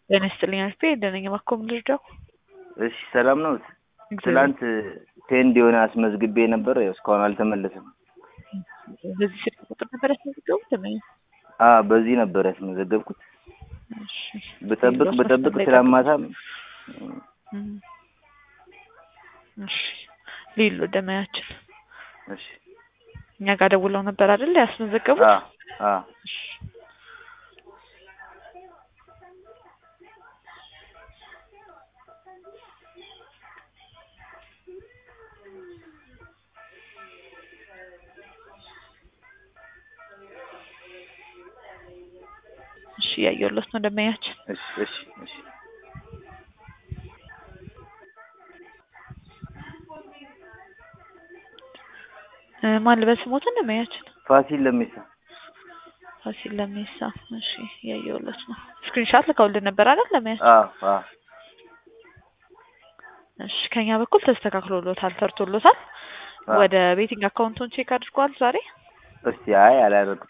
ጤና ይስጥልኝ አልፌ ደነኛ ማኮም ልርዳው። እሺ ሰላም ነው። ትላንት ቴንድ የሆነ አስመዝግቤ ነበር፣ ያው እስካሁን አልተመለሰም። በዚህ ስልክ ቁጥር ነበር ያስመዘገቡት? ተመኝ አ በዚህ ነበር ያስመዘገብኩት። ብጠብቅ ብጠብቅ ስላማታም እሺ ሊሉ ደመያችን እሺ እኛ ጋር ደውለው ነበር አይደል ያስመዘገቡት? አ አ እሺ እሺ ያየሁለት ነው ደመያችን። እሺ እሺ እሺ እ ማን ልበል ስሞትን ደመያችን? ፋሲል ለሚሳ ፋሲል ለሜሳ። እሺ ያየሁለት ነው። ስክሪንሻት ልከውልን ነበር አይደል ለመያችን? አ አ እሺ ከኛ በኩል ተስተካክሎሎታል፣ ሰርቶሎታል። አ ወደ ቤቲንግ አካውንቱን ቼክ አድርጓል ዛሬ? እስቲ አይ አላደረግም።